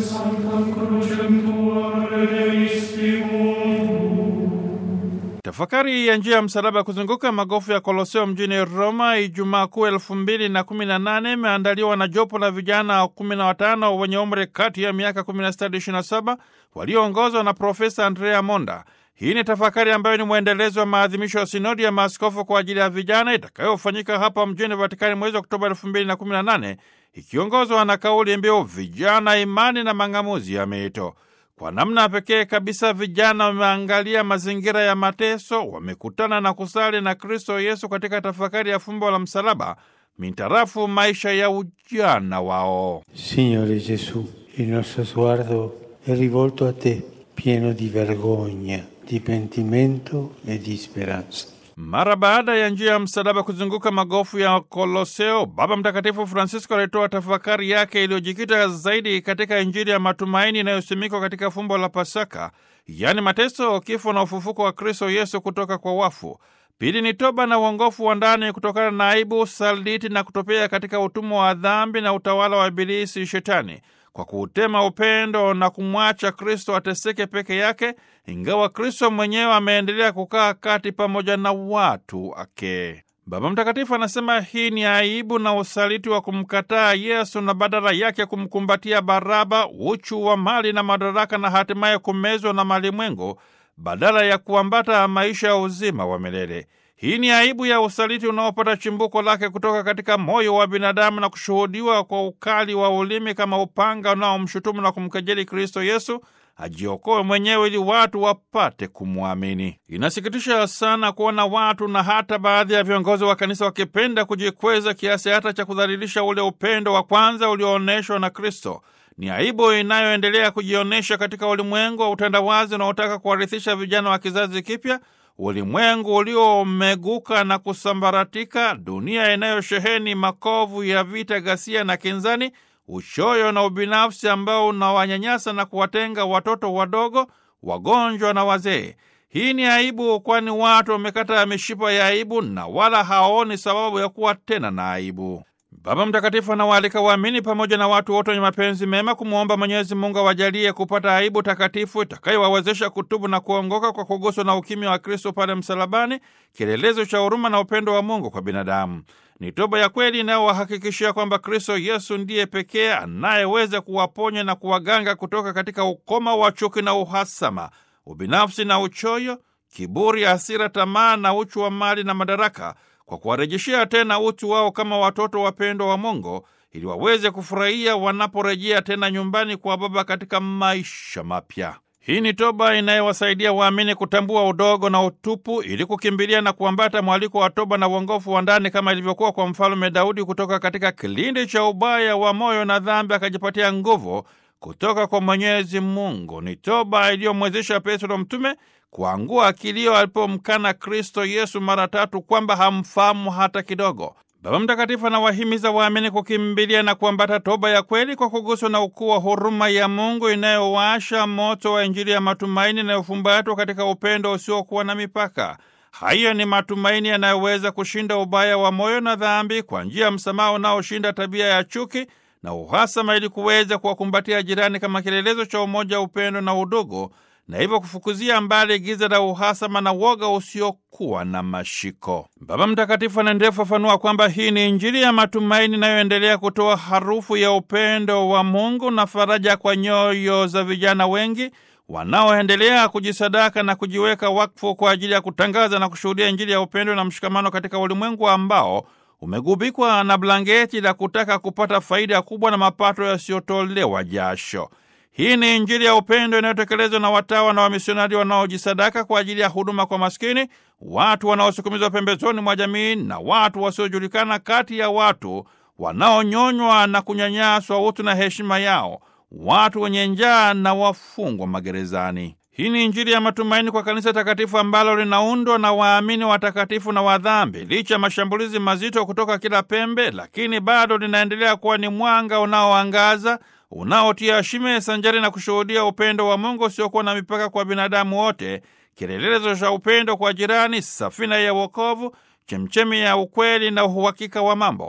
Tafakari ya njia ya msalaba kuzunguka magofu ya Koloseo mjini Roma Ijumaa Kuu elfu mbili na kumi na nane imeandaliwa na jopo la vijana kumi na watano wenye umri kati ya miaka 16 hadi 27 walioongozwa na Profesa Andrea Monda. Hii ni tafakari ambayo ni mwendelezo wa maadhimisho ya sinodi ya maaskofu kwa ajili ya vijana itakayofanyika hapa mjini Vatikani mwezi Oktoba 2018 ikiongozwa na kauli mbiu vijana, imani na mang'amuzi ya mito. Kwa namna pekee kabisa vijana wameangalia mazingira ya mateso, wamekutana na kusali na Kristo Yesu katika tafakari ya fumbo la msalaba mintarafu maisha ya ujana wao. Signore Gesù, il nostro sguardo è rivolto a te, pieno di vergogna, di pentimento e di speranza. Mara baada ya njia ya msalaba kuzunguka magofu ya Koloseo, Baba Mtakatifu Francisco alitoa tafakari yake iliyojikita zaidi katika Injili ya matumaini inayosimikwa katika fumbo la Pasaka, yaani mateso, kifo na ufufuko wa Kristo Yesu kutoka kwa wafu. Pili ni toba na uongofu wa ndani kutokana na aibu, usaliti na kutopea katika utumwa wa dhambi na utawala wa Ibilisi Shetani kwa kuutema upendo na kumwacha Kristo ateseke peke yake, ingawa Kristo mwenyewe ameendelea kukaa kati pamoja na watu wake. Baba Mtakatifu anasema hii ni aibu na usaliti wa kumkataa Yesu na badala yake kumkumbatia Baraba, uchu wa mali na madaraka, na hatimaye kumezwa na malimwengu badala ya kuambata maisha ya uzima wa milele. Hii ni aibu ya usaliti unaopata chimbuko lake kutoka katika moyo wa binadamu na kushuhudiwa kwa ukali wa ulimi kama upanga unaomshutumu na kumkejeli Kristo Yesu ajiokoe mwenyewe ili watu wapate kumwamini. Inasikitisha sana kuona watu na hata baadhi ya viongozi wa kanisa wakipenda kujikweza kiasi hata cha kudhalilisha ule upendo wa kwanza ulioonyeshwa na Kristo. Ni aibu inayoendelea kujionyesha katika ulimwengu wa utandawazi unaotaka kuwarithisha vijana wa kizazi kipya ulimwengu uliomeguka na kusambaratika, dunia inayosheheni makovu ya vita, ghasia na kinzani, uchoyo na ubinafsi ambao unawanyanyasa na kuwatenga watoto wadogo, wagonjwa na wazee. Hii ni aibu, kwani watu wamekata mishipa ya aibu na wala hawaoni sababu ya kuwa tena na aibu. Baba Mtakatifu anawaalika waamini pamoja na watu wote wenye mapenzi mema kumwomba Mwenyezi Mungu awajalie kupata aibu takatifu itakayowawezesha kutubu na kuongoka kwa kuguswa na ukimya wa Kristo pale msalabani, kielelezo cha huruma na upendo wa Mungu kwa binadamu. Ni toba ya kweli inayowahakikishia kwamba Kristo Yesu ndiye pekee anayeweza kuwaponya na kuwaganga kutoka katika ukoma wa chuki na uhasama, ubinafsi na uchoyo, kiburi, hasira, tamaa na uchu wa mali na madaraka kwa kuwarejeshea tena utu wao kama watoto wapendwa wa Mungu ili waweze kufurahia wanaporejea tena nyumbani kwa Baba katika maisha mapya. Hii ni toba inayowasaidia waamini kutambua udogo na utupu ili kukimbilia na kuambata mwaliko wa toba na uongofu wa ndani kama ilivyokuwa kwa Mfalume Daudi kutoka katika kilindi cha ubaya wa moyo na dhambi akajipatia nguvu kutoka kwa Mwenyezi Mungu. Ni toba iliyomwezesha Petro mtume kuangua kilio alipomkana Kristo Yesu mara tatu kwamba hamfahamu hata kidogo. Baba Mtakatifu anawahimiza waamini kukimbilia na kuambata toba ya kweli kwa kuguswa na ukuu wa huruma ya Mungu inayowasha moto wa Injili ya matumaini inayofumbatwa katika upendo usiokuwa na mipaka. Hayo ni matumaini yanayoweza kushinda ubaya wa moyo na dhambi kwa njia ya msamaha unaoshinda tabia ya chuki na uhasama, ili kuweza kuwakumbatia jirani kama kielelezo cha umoja, upendo na udugu na hivyo kufukuzia mbali giza la uhasama na woga usiokuwa na mashiko. Baba Mtakatifu anaendelea kufafanua kwamba hii ni Injili ya matumaini inayoendelea kutoa harufu ya upendo wa Mungu na faraja kwa nyoyo za vijana wengi wanaoendelea kujisadaka na kujiweka wakfu kwa ajili ya kutangaza na kushuhudia Injili ya upendo na mshikamano katika ulimwengu ambao umegubikwa na blanketi la kutaka kupata faida kubwa na mapato yasiyotolewa jasho. Hii ni Injili ya upendo inayotekelezwa na watawa na wamisionari wanaojisadaka kwa ajili ya huduma kwa maskini, watu wanaosukumizwa pembezoni mwa jamii na watu wasiojulikana, kati ya watu wanaonyonywa na kunyanyaswa utu na heshima yao, watu wenye njaa na wafungwa magerezani. Hii ni Injili ya matumaini kwa kanisa takatifu ambalo linaundwa na waamini watakatifu na wadhambi. Licha ya mashambulizi mazito kutoka kila pembe, lakini bado linaendelea kuwa ni mwanga unaoangaza unaotia shime sanjari na kushuhudia upendo wa Mungu usiokuwa na mipaka kwa binadamu wote, kielelezo cha upendo kwa jirani, safina ya wokovu, chemchemi ya ukweli na uhakika wa mambo.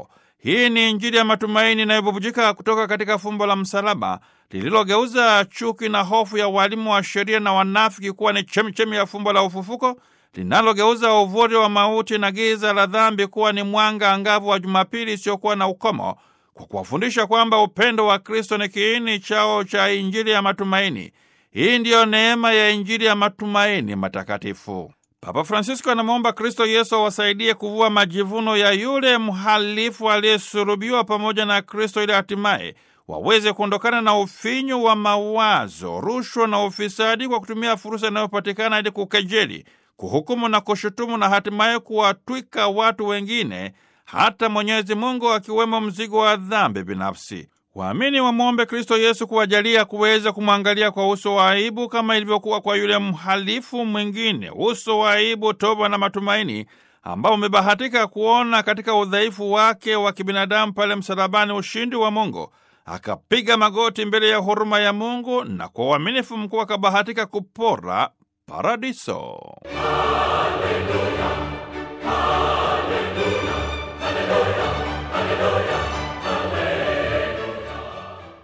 Hii ni Injili ya matumaini inayobubujika kutoka katika fumbo la msalaba lililogeuza chuki na hofu ya walimu wa sheria na wanafiki kuwa ni chemchemi ya fumbo la ufufuko linalogeuza uvuri wa mauti na giza la dhambi kuwa ni mwanga angavu wa Jumapili isiyokuwa na ukomo kwa kuwafundisha kwamba upendo wa Kristo ni kiini chao cha Injili ya matumaini. Hii ndiyo neema ya Injili ya matumaini matakatifu. Papa Francisco anamwomba Kristo Yesu awasaidie kuvua majivuno ya yule mhalifu aliyesulubiwa pamoja na Kristo ili hatimaye waweze kuondokana na ufinyu wa mawazo, rushwa na ufisadi kwa kutumia fursa inayopatikana ili kukejeli, kuhukumu na kushutumu na hatimaye kuwatwika watu wengine hata Mwenyezi Mungu akiwemo mzigo wa dhambi binafsi. Waamini wamwombe Kristo Yesu kuwajalia kuweza kumwangalia kwa uso wa aibu kama ilivyokuwa kwa yule mhalifu mwingine, uso wa aibu, toba na matumaini ambao umebahatika kuona katika udhaifu wake wa kibinadamu pale msalabani ushindi wa Mungu. Akapiga magoti mbele ya huruma ya Mungu na kwa uaminifu mkuu akabahatika kupora paradiso. Hallelujah.